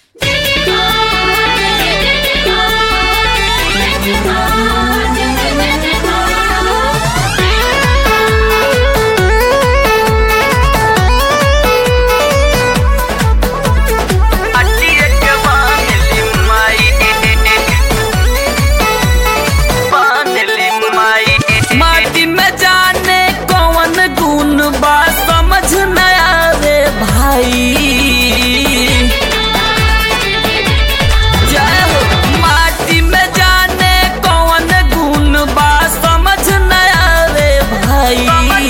माटी में जाने कौन गुण बा समझ न आवे भाई जय हो माटी में जाने कौन गुण बा समझ न आवे भाई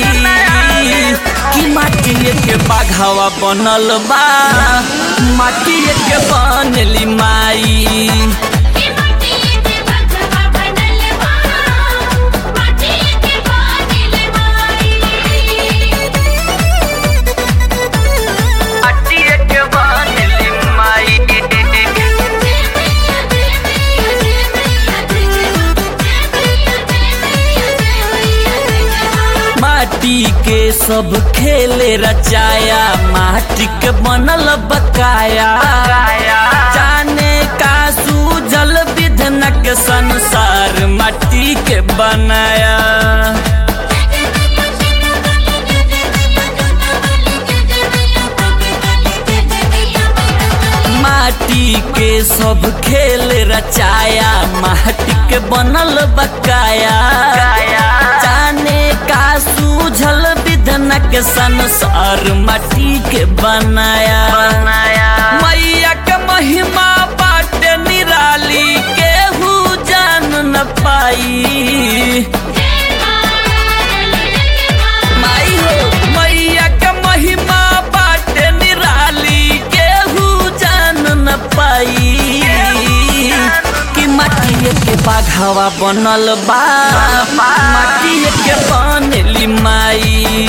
कि माटी के बाघावा बनल बा माटी के बनली माई माटी के सब खेले रचाया माटी के बनल बकाया जाने का सूजल विधनक संसार माटी के बनाया माटी के सब खेल रचाया माटी के बनल बकाया जाने का सूझल विधनक संसार माटी के बनाया मैया के महिमा बाटे निराली केहू जान न पाई माई हो मैया के महिमा बाटे निराली केहू जान न पाई कि माटी के बाघावा बनल बा माटी के बनली माई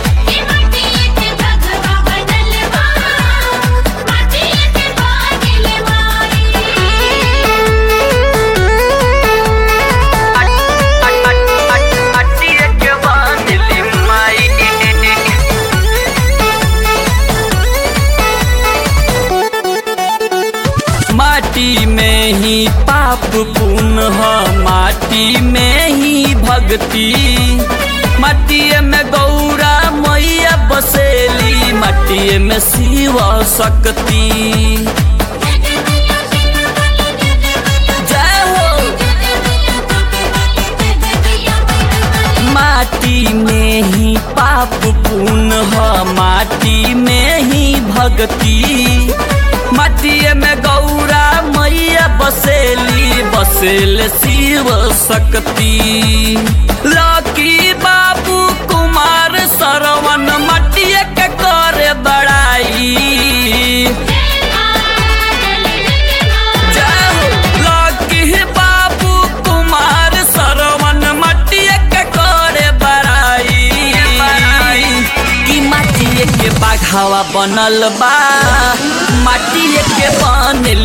माटी में ही पाप पुण्य ह माटी में ही भक्ति माटी में गौरा मैया बसेली माटी में शिव शक्ति जय हो माटी में ही पाप पुण्य ह माटी में ही भक्ति माटी में गौरा मैया बसेली बसेल शिव शक्ति लकी बाबू कुमार सरवन माटी के करे बड़ाई जय हो लकी बाबू कुमार सरवन माटी के करे बड़ाई कि माटी के बाघावा बनल बा माटी के बनल